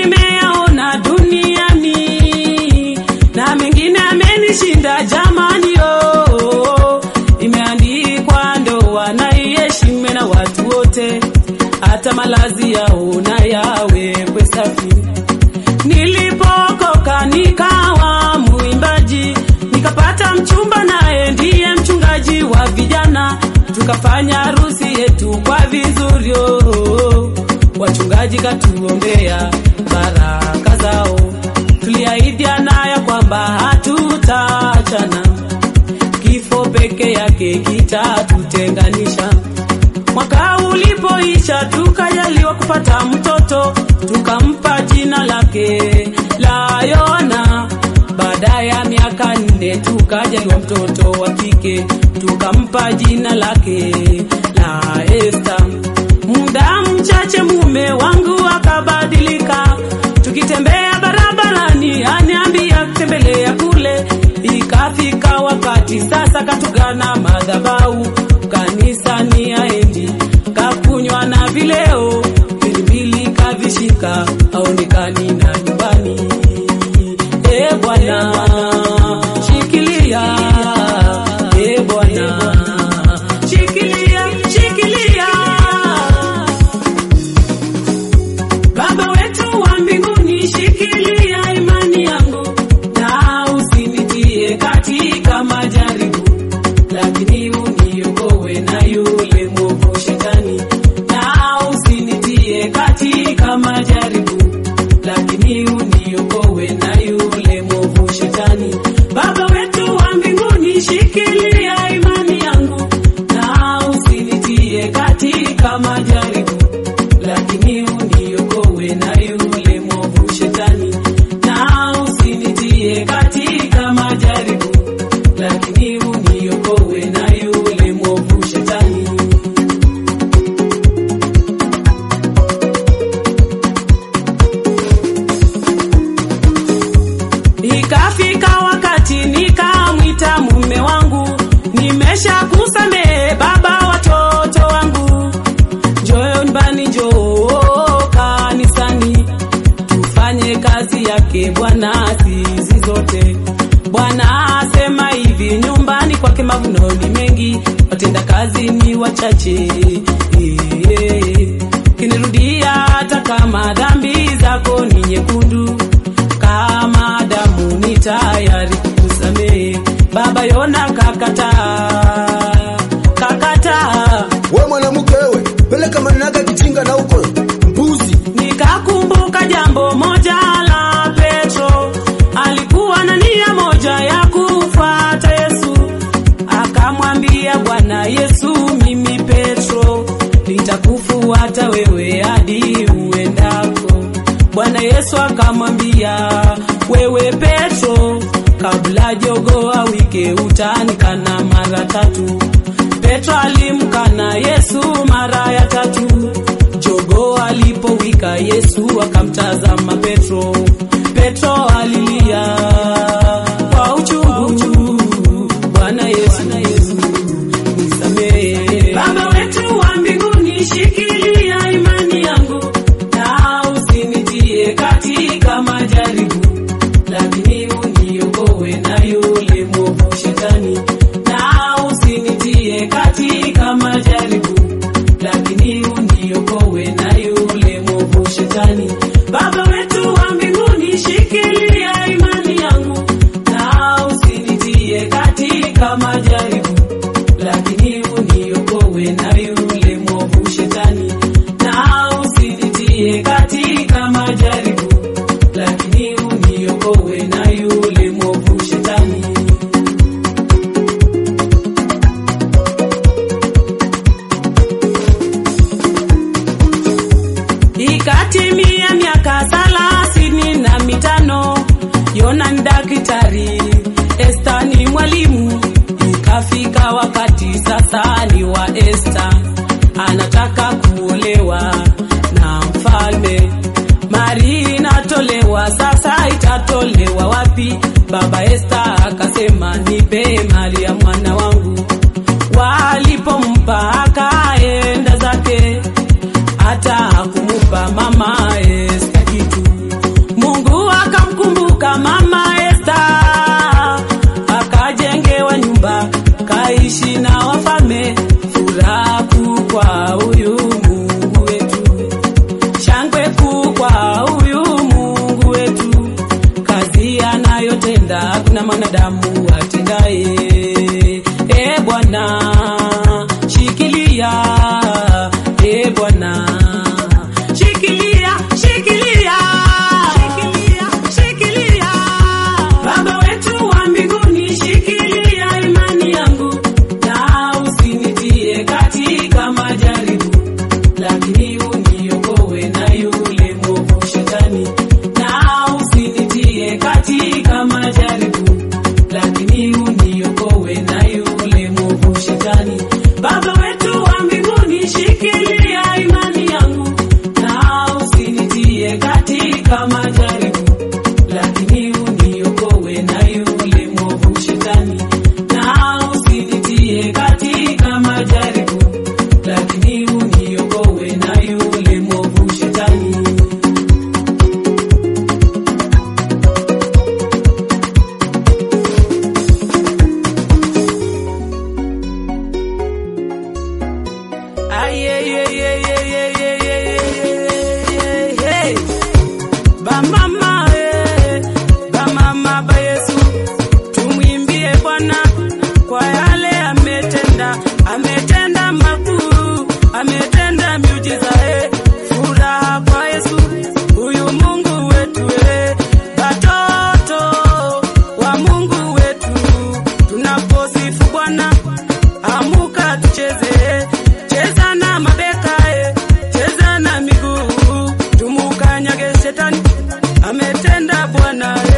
nimeyaona duniani na mengine amenishinda jamani, oh, imeandikwa ndoa na iheshimiwe na watu wote, hata malazi yao na yawekwe safi. Nilipokoka nikawa mwimbaji, nikapata mchumba naye ndiye mchungaji wa vijana, tukafanya harusi yetu kwa vizuri. oh. Wachungaji katuombea baraka zao, tuliahidiana ya kwamba hatutaachana, kifo peke yake kitatutenganisha. Mwaka ulipoisha tukajaliwa kupata mtoto, tukampa jina lake la Yona. Baada ya miaka nne tukajaliwa mtoto wa kike, tukampa jina lake la Esta. Muda mchache mume wangu akabadilika, tukitembea barabarani aniambia tembelea kule. Ikafika wakati sasa katugana madhabau kanisani aendi, kakunywa na vileo pilipili kavishika, aonekani na nyumbani. E Bwana shikilia, e Bwana shikilia, shikilia Baba wetu wa mbinguni, shikilia imani yangu na usinitie katika majaribu, lakini uniokoe na yule mwovu shetani. Na usinitie katika majaribu, lakini uniokoe na yule mwovu shetani. Baba wetu wa mbinguni, shikilia imani yangu na usinitie katika majaribu lakini uniokoe na yule mwovu shetani, na usinitie katika majaribu, lakini uniokoe na yule mwovu shetani. Ikafika wakati nikamwita mume wangu, nimesha kusamehe baba watoto wangu Njoo nyumbani, njoo kanisani, tufanye kazi yake Bwana sizi zote. Bwana asema hivi, nyumbani kwake mavuno ni mengi, watenda kazi ni wachache. Eh, Kinirudia hata kama dhambi zako ni nyekundu kama damu, ni tayari kukusamehe. Baba Yona kakataa, kakataa we mwanamke we peleka manaka kijinga na huko mbuzi Nikakumbuka jambo moja la Petro, alikuwa na nia moja ya kufuata Yesu. Akamwambia Bwana Yesu, mimi Petro nitakufuata wewe hadi uendako. Bwana Yesu akamwambia, wewe Petro, kabla jogoo awike utanikana mara tatu. Petro alimkana Yesu mara ya tatu. Jogoo alipowika Yesu akamtazama Petro. Petro alilia kwa uchungu, Bwana Yesu, nisamehe. Baba wetu wa mbinguni, shikilia imani yangu na usinitie katika majaribu, lakini uniokoe na yule mwovu shetani, na usinitie katika majaribu lakini uniokoe na yule mwovu shetani. Baba wetu wa mbinguni, shikilia imani yangu na usinitie katika majaribu, lakini uniokoe na yule mwovu shetani. Na usinitie katika majaribu, lakini uniokoe na yule mwovu shetani. Ikatimia miaka thelathini na mitano, Yona ni daktari, Esta ni mwalimu. Ikafika wakati sasa ni wa Esta, anataka kuolewa na mfalme. Mari inatolewa sasa, itatolewa wapi? Baba Esta akasema, nipe mali ya mwana wangu. Walipompa akaenda zake hata hakumupa mama Esta kitu. Bwana